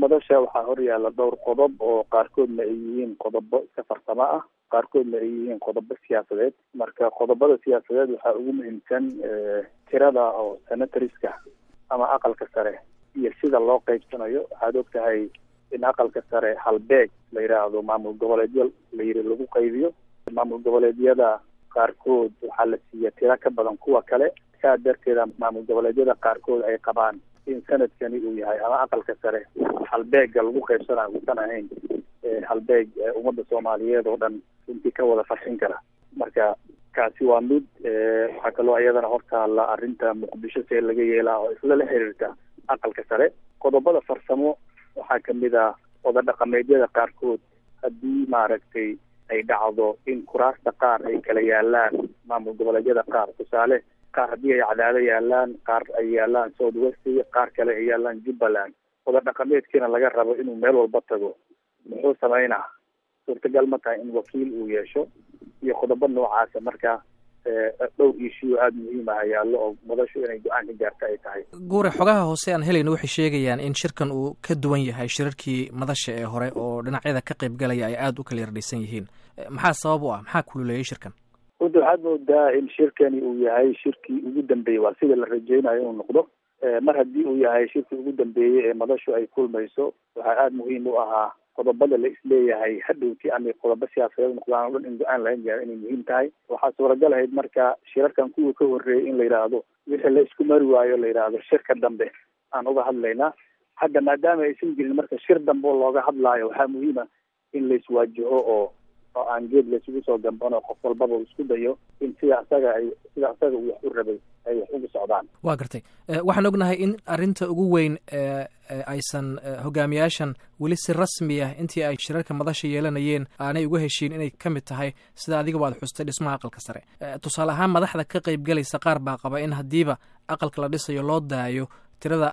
madasha waxaa horyaala dhowr qodob oo qaarkoodna ay yihiin qodobo iska farsamo ah qaarkoodna ay yihiin qodobo siyaasadeed marka qodobada siyaasadeed waxaa ugu muhiimsan tirada oo senatoriska ama aqalka sare iyo sida loo qeybsanayo waxaad og tahay in aqalka sare halbeeg la yidhaahdo maamul goboleedyo la yiri lagu qaybiyo maamul goboleedyada qaarkood waxaa la siiya tiro ka badan kuwa kale saa darteeda maamul goboleedyada qaarkood ay qabaan in sanadkani uu yahay ama aqalka sare halbeega lagu qaybsanayo uusan ahayn halbeeg ummadda soomaaliyeed oo dhan runtii ka wada farxin kara marka kaasi waa mid waxaa kaloo iyadana hortaalla arrinta muqdisho see laga yeelaa oo isla la xiriirta aqalka sare qodobada farsamo waxaa kamid ah oda dhaqameedyada qaarkood haddii maaragtay ay dhacdo in kuraasta qaar ay kala yaalaan maamul goboleedyada qaar tusaale qaar haddii ay cadaado yaalaan qaar ay yaalaan south west qaar kale ay yaalaan jubbaland oda dhaqameedkiina laga rabo inuu meel walba tago muxuu sameynaa suurtagal ma tahay in wakiil uu yeesho iyo qodobo noocaasa marka dhowr ishiyo aada muhiim ah yaallo oo madashu inay go-aan ka gaarta ay tahay guure xogaha hoose aan helayna waxay sheegayaan in shirkan uu ka duwan yahay shirarkii madasha ee hore oo dhinacyada ka qayb galaya ay aada u kala yardhisan yihiin maxaa sabab u ah maxaa kululeeyay shirkan runta waxaad moodaa in shirkani uu yahay shirkii ugu dambeeyey waa sida la rajeynayo inuu noqdo mar haddii uu yahay shirkii ugu dambeeyey ee madashu ay kulmayso waxaa aada muhiim u ahaa qodobada la isleeyahay hadhowti ama qodobo siyaasadeed noqdaan o dhan in go-aan laga gaaro inay muhiim tahay waxaa suuragal ahayd marka shirarkan kuwa ka horreeyay in la yidhaahdo wixii la isku mari waayo la yidhaahdo shirka dambe aan uga hadlaynaa hadda maadaama aysan jirin marka shir dambe oo looga hadlaayo waxaa muhiima in la iswaajaho oo oo aan geed laysugu soo gambano qof walbaba uu isku dayo in sida asaga ay sida asaga uu wax u rabay ay wax ugu socdaan waa gartay waxaan ognahay in arrinta ugu weyn aysan hogaamiyaashan weli si rasmi ah intii ay shirarka madasha yeelanayeen aanay uga heshiin inay ka mid tahay sida adigaba ad xustay dhismaha aqalka sare tusaale ahaan madaxda ka qayb galaysa qaar baa qaba in haddiiba aqalka la dhisayo loo daayo tirada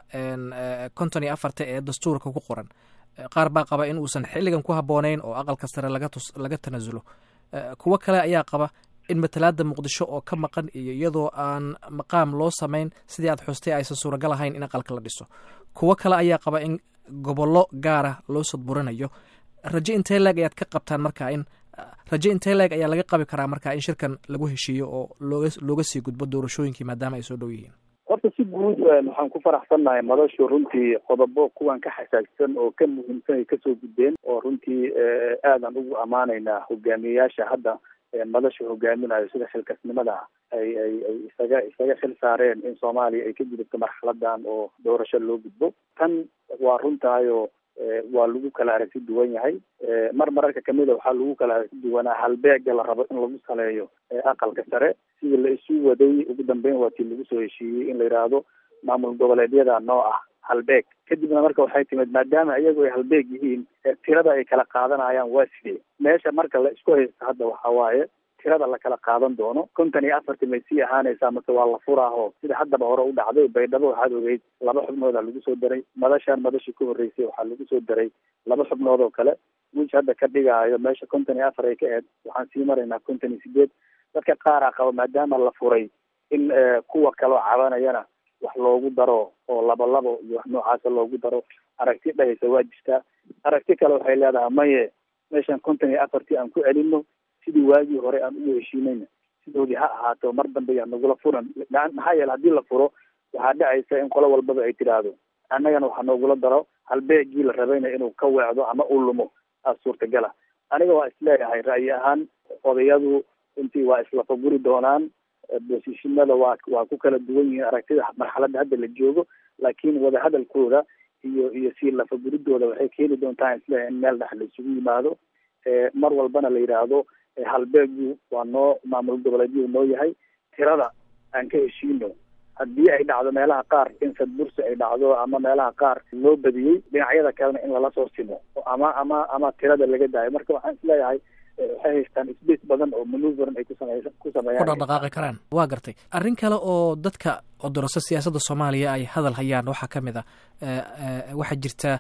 konton iyo afarta ee dastuurka ku qoran qaar baa qaba in uusan xilligan ku habboonayn oo aqalka sare laga tus laga tanasulo kuwo kale ayaa qaba in matalaada muqdisho oo ka maqan iyo iyadoo aan maqaam loo samayn sidii aad xustay aysan suuragal ahayn in aqalka la dhiso kuwo kale ayaa qaba in gobollo gaara loo sadburinayo raje intee leeg ayaad ka qabtaan marka in raje intee leeg ayaa laga qabi karaa marka in shirkan lagu heshiiyo oo looga looga sii gudbo doorashooyinkii maadaama ay soo dhow yihiin horta si guud waxaan ku faraxsannahay madashu runtii qodobo kuwan ka xasaagsan oo ka muhiimsan ay kasoo gudbeen oo runtii aadan ugu ammaanaynaa hogaamiyeyaasha hadda madasha hogaaminayo sida xilkasnimada ay ay ay isaga isaga xil saareen in soomaaliya ay ka gudubto marxaladan oo doorasho loo gudbo tan waa runtaayoo waa lagu kala aragti duwan yahay mar mararka kamida waxaa lagu kala aragti duwanaa halbeega la rabo in lagu saleeyo aqalka sare sidii la isu waday ugu dambeyn waa tii lagu soo heshiiyey in la yidhaahdo maamul goboleedyada noo ah halbeeg kadibna marka waxay timid maadaama iyagu ay halbeeg yihiin tirada ay kala qaadanayaan waa sidee meesha marka la isku haysto hadda waxa waaye tirada la kala qaadan doono konton iyo afarti may sii ahaanaysaa mase waa la furaaho sida haddaba hore u dhacday baydhabo waxaad ogeyd laba xubnooda lagu soo daray madashaan madashii ka horreysay waxaa lagu soo daray laba xubnood oo kale wiish hadda ka dhigaayo meesha konton iyo afar ay ka eed waxaan sii maraynaa konton iyo sideed dadka qaaraa qaba maadaama la furay in kuwa kaloo cabanayana wax loogu daro oo labo labo iyo wax noocaasa loogu daro aragti dhahaysa waa jirtaa aragti kale waxay leedahay maye meeshan konton iyo afartii aan ku celino sidii waagii hore aan ugu heshiinayna sidoodii ha ahaato mar dambe yaa nagula furan maxaa yeele haddii la furo waxaa dhacaysa in qolo walbaba ay tidhaahdo annagana waxaa noogula daro halbeegii la rabayna inuu ka weecdo ama uu lumo aa suurtagala aniga waa isleeyahay ra'yi ahaan odayadu runtii waa islafaguri doonaan bosishinada waa waa ku kala duwan yihiin aragtida marxaladda hadda la joogo laakiin wadahadalkooda iyo iyo sii lafaguridooda waxay keeni doontaa isleeyahay in meel dhex la isugu yimaado mar walbana la yidhaahdo halbeegu waa noo maamul goboleedyadu noo yahay tirada aan ka heshiino haddii ay dhacdo meelaha qaar in sadbursi ay dhacdo ama meelaha qaar loo badiyey dhinacyada kalena in lala soo simo ama ama ama tirada laga daayo marka waxaan isleeyahay waxay haystaan space badan oo manuverin ay kusamey ku sameeyaan ku dhaqdhaqaaqi karaan waa gartay arrin kale oo dadka odoroso siyaasadda soomaaliya ay hadal hayaan waxaa ka mid a waxaa jirta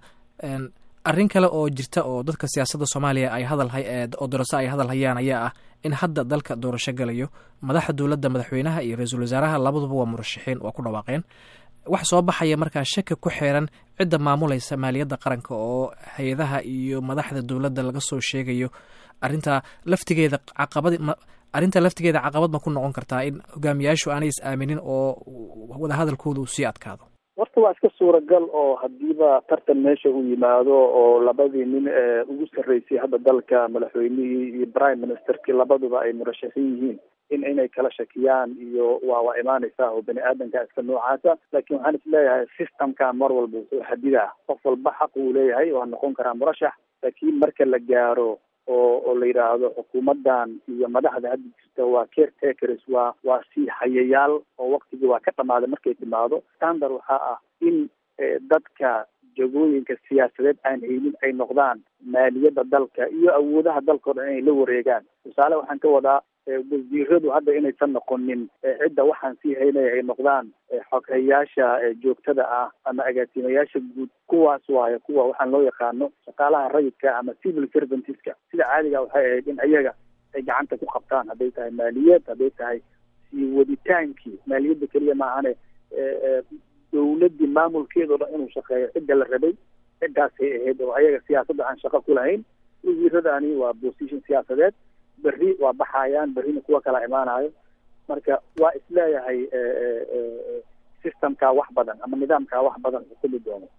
arrin kale oo jirta oo dadka siyaasadda soomaaliya ay hadal oo doroso ay hadal hayaan ayaa ah in hadda dalka doorasho galayo madaxa dowladda madaxweynaha iyo ra-iisul wasaaraha labaduba waa murashaxiin waa ku dhawaaqeen wax soo baxaya markaa shaki ku xeeran cidda maamulaysa maaliyadda qaranka oo hay-adaha iyo madaxda dowladda laga soo sheegayo arrintaa laftigeeda caqabad arrinta laftigeeda caqabad ma ku noqon kartaa in hogaamiyaashu aanay is aaminin oo wadahadalkooda uu sii adkaado horta waa iska suuragal oo hadiiba tartan meesha uu yimaado oo labadii nin ee ugu sarreysay hadda dalka madaxweynihii iyo prime ministerkii labaduba ay murashaxiin yihiin in inay kala shakiyaan iyo waa waa imaanaysaa oo bani aadamka iska noocaasa laakiin waxaan is leeyahay systemka mar walba wuxuu xadidaa qof walba xaq uu leeyahay waa noqon karaa murashax laakiin marka la gaaro oo oo la yidhaahdo xukuumaddan iyo madaxda hadda jirta waa caretakers waa waa sii hayayaal oo waktigii waa ka dhamaaday markay timaado standard waxaa ah in dadka jagooyinka siyaasadeed aan haynin ay noqdaan maaliyadda dalka iyo awoodaha dalka o dhan inay la wareegaan tusaale waxaan ka wadaa wasiiradu hadda inaysan noqonin cidda waxaan sii haynaya ay noqdaan xoghayaasha joogtada ah ama agaasimayaasha guud kuwaas waayo kuwa waxaan loo yaqaano shaqaalaha rayidka ama civil servantiska sida caadiga waxay ahayd in ayaga ay gacanta ku qabtaan hadday tahay maaliyad hadday tahay sii waditaankii maaliyadda keliya maahane dawladdii maamulkeeda o dhan inuu shaqeeyo cidda la rabay ciddaasay ahayd oo ayaga siyaasadda aan shaqo ku lahayn wasiiradani waa position siyaasadeed berri waa baxayaan berrina kuwa kala imaanayo marka waa isleeyahay systemkaa wax badan ama nidaamkaa wax badan xukumi doono